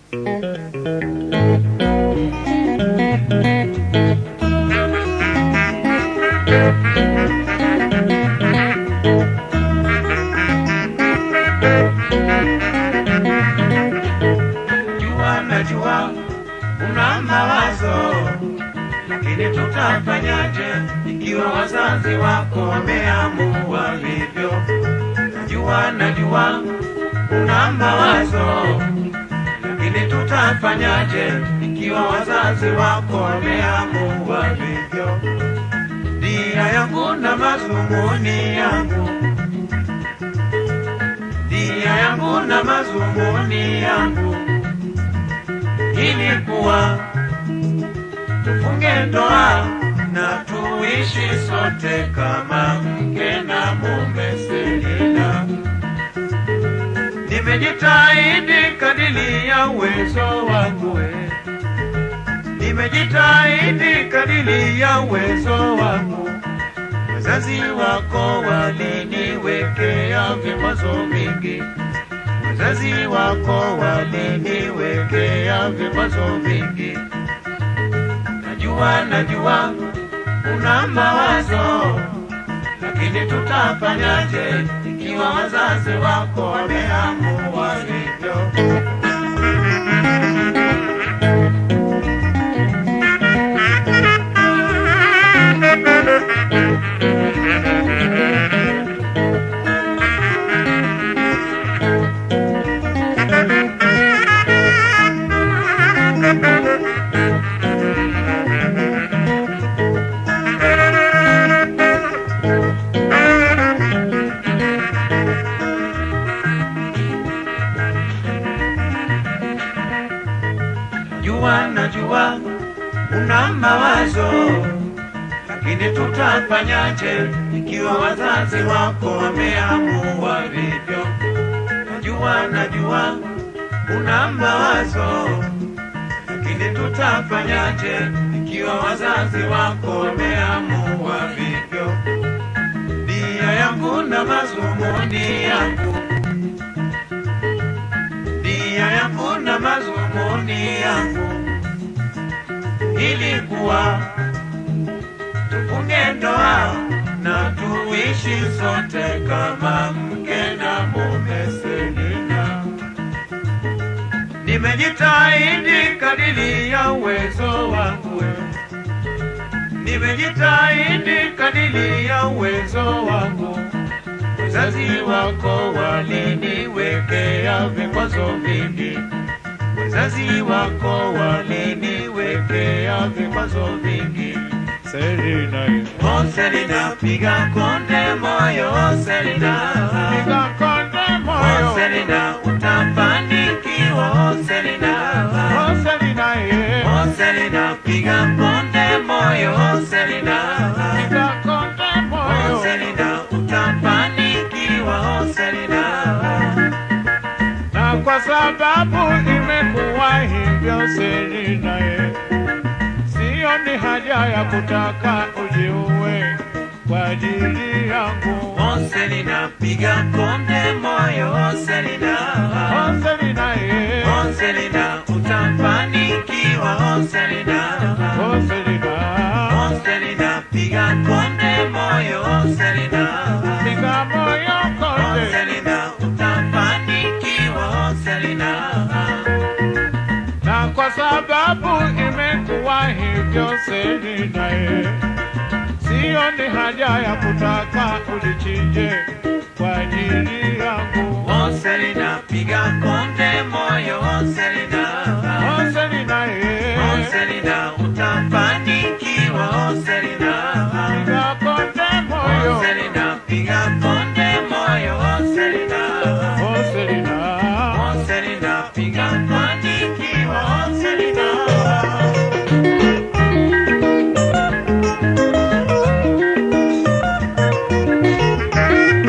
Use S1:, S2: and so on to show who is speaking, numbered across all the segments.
S1: Jua najua una mawazo, lakini tutafanyaje ikiwa wazazi wako wameamua hivyo? Najua najua una mawazo, lakini tutafanyaje ikiwa wazazi wako wameamua hivyo? Nia yangu na mazumuni yangu nia yangu na mazumuni yangu ilikuwa tufunge ndoa na tuishi sote kama mke na mume Selina. Nimejitahidi kadili ya uwezo wangu, eh. nimejitahidi kadili ya uwezo wangu. Wazazi wako waliniwekea vikwazo vingi, wazazi wako waliniwekea vikwazo vingi. Najua, najua una mawazo, lakini tutafanyaje ikiwa wazazi wako wameamua hivyo? Jua najua una mawazo, lakini tutafanyaje ikiwa wazazi wako wameamua vivyo? Najua najua una mawazo, lakini tutafanyaje ikiwa wazazi wako wameamua vivyo? Nia yangu na mazumuni yangu nia yangu na mazumuni yangu ilikuwa tufunge ndoa na tuishi sote kama mke na mume Selina. Nimejitahidi kadiri ya uwezo wangu, nimejitahidi kadiri ya uwezo wangu. Wazazi wako waliniwekea vikwazo vingi, wazazi wako waliniwekea vikwazo vingi.
S2: Selina,
S1: Oh Selina, piga konde moyo Selina,
S2: piga konde
S1: oh
S2: moyo.
S1: Selina, utafanikiwa oh Selina,
S2: Oh, Selina, yeah.
S1: oh Selina, piga konde moyo oh Selina,
S2: Piga konde
S1: oh
S2: moyo.
S1: Selina, utafanikiwa oh Selina.
S2: Na kwa sababu imekuwa hivyo Selina, yeah. Sioni haja ya kutaka ujiue kwa ajili yangu.
S1: Oh Selina, piga konde moyo oh Selina.
S2: Oh, Selina, yeah.
S1: Oh Selina, utafanikiwa oh Selina.
S2: Oh, Selina.
S1: Oh Selina, piga konde moyo oh Selina.
S2: Piga moyo
S1: Oh
S2: konde.
S1: Selina, utafanikiwa oh Selina.
S2: Na kwa sababu imekuwa hivyo Selina, yeah. Sioni haja ya kutaka ulichinje kwa ajili yangu.
S1: Oh Selina, piga konde moyo oh Selina.
S2: Oh, Selina, yeah.
S1: Oh Selina, utafanikiwa oh Selina.
S2: Piga konde moyo.
S1: Oh Selina, piga konde moyo oh Selina.
S2: Oh, Selina.
S1: Oh Selina, piga fanikiwa oh Selina.
S2: Selina,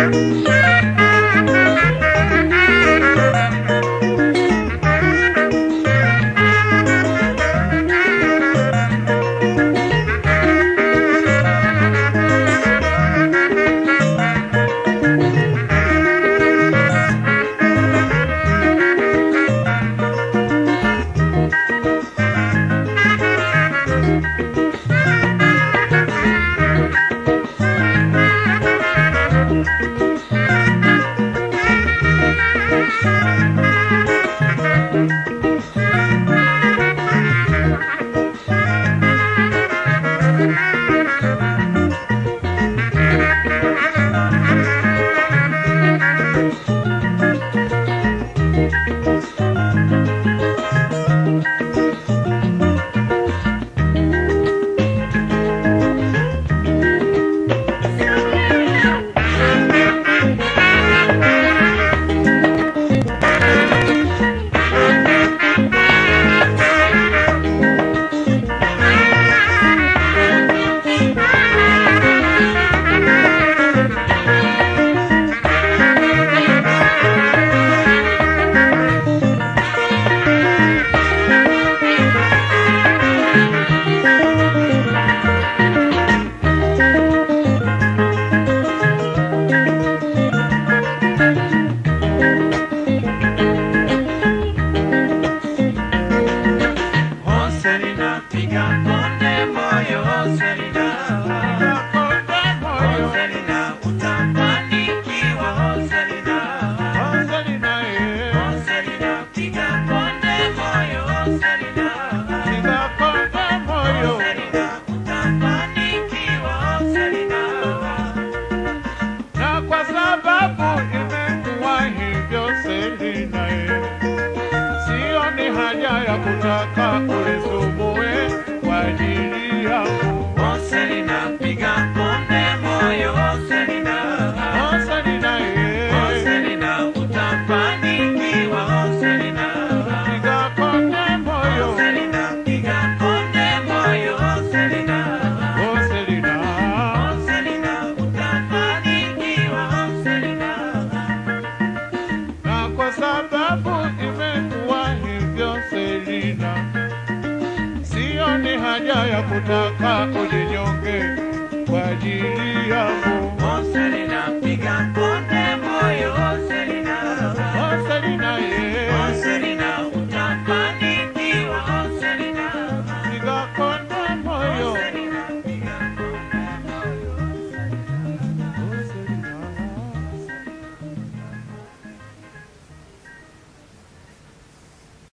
S2: nataka ujinyonge kwa ajili yangu